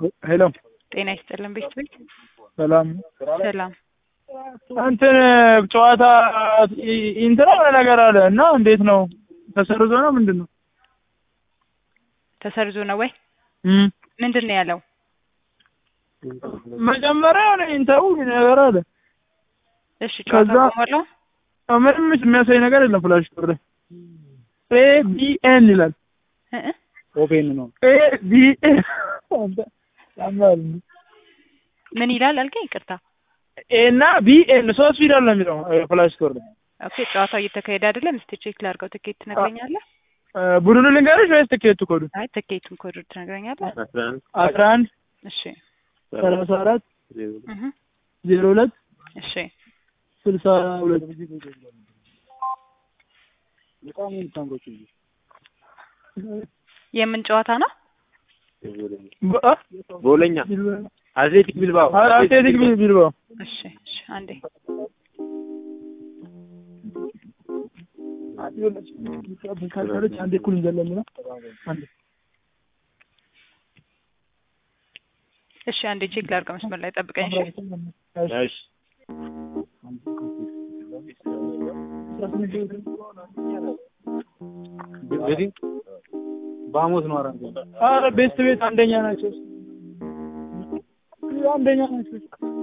ሄሎ ጤና ይስጥልን ቤት ቤት ሰላም ሰላም እንትን ጨዋታ እንትን የሆነ ነገር አለ እና እንዴት ነው ተሰርዞ ነው ምንድን ነው? ተሰርዞ ነው ወይ እም ምንድን ነው ያለው? መጀመሪያ የሆነ ኢንተርቪው ነገር አለ። እሺ ጨዋታ ከዛ- ቆሟል። ምንም የሚያሳይ ነገር የለም። ፍላሽ ቁጥር ኤ ቢ ኤን ይላል። እ እ ኦፔን ነው ኤ ቢ ኤን ያማል። ምን ይላል አልከኝ? ይቅርታ። ኤ እና ቢ ኤን ሶስት ፊደል ነው የሚለው ፍላሽ ቁጥር ላይ ኦኬ ጨዋታው እየተካሄደ አይደለም። እስቲ ቼክ ላድርገው። ትኬት ትነግረኛለህ? ቡድኑ ልንገርሽ ወይስ ትኬቱ ኮዱ? አይ ትኬቱን ኮድ ትነግረኛለህ? አስራ አንድ እሺ ሰላሳ አራት እህ ዜሮ ሁለት እሺ ስልሳ ሁለት የምን ጨዋታ ነው? ቦለኛ አትሌቲክ ቢልባኦ አትሌቲክ ቢልባኦ እሺ እሺ አንዴ አንዴ እኩል እንዘለን ነው አንዴ እሺ አንዴ ቼክ ላድርገው። መስመር ላይ ጠብቀኝ። እሺ እሺ እንግዲህ በሐሙስ ነው አራት ኧረ ቤስት ቤት አንደኛ ናቸው አንደኛ ናቸው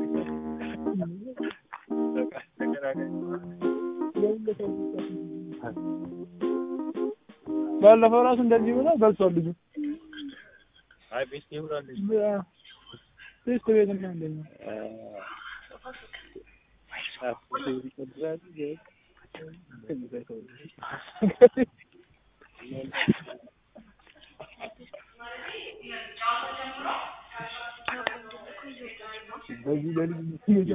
ባለፈው ራሱ እንደዚህ ብሎ በልቷል ልጁ አይ ቤስት ይብራለች ቤስት ቤት እና አንደኛ በዚህ በልጅ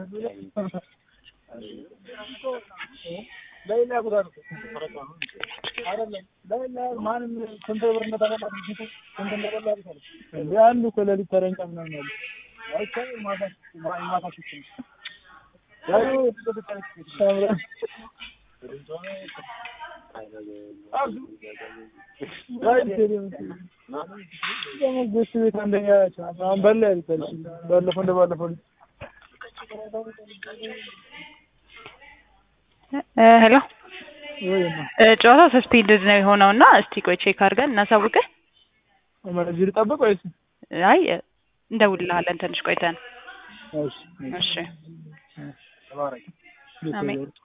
ለሌላ ቦታ ነው አይደለም ለሌላ ማንም ስንት ብር እንደተበላ ስንት እንደበላ አይደለም እንዴ አንዱ እኮ ሌሊት ተረኛ ምናምን አለ አይቻ ማታ ማታ ሲስተም ያዩ ቤት ቤት አንደኛ ናቸው። አሁን በላ ያልታል ባለፈው እንደ ባለፈው እ ሄሎ ወይማ እ ጨዋታው ሰስፔንድድ ነው የሆነው እና እስቲ ቆይ ቼክ አድርገን እናሳውቅህ። እዚህ ልጠብቅ ወይስ አይ እንደውልልሃለን ትንሽ ቆይተን። እሺ እሺ ተባረክ አሜን።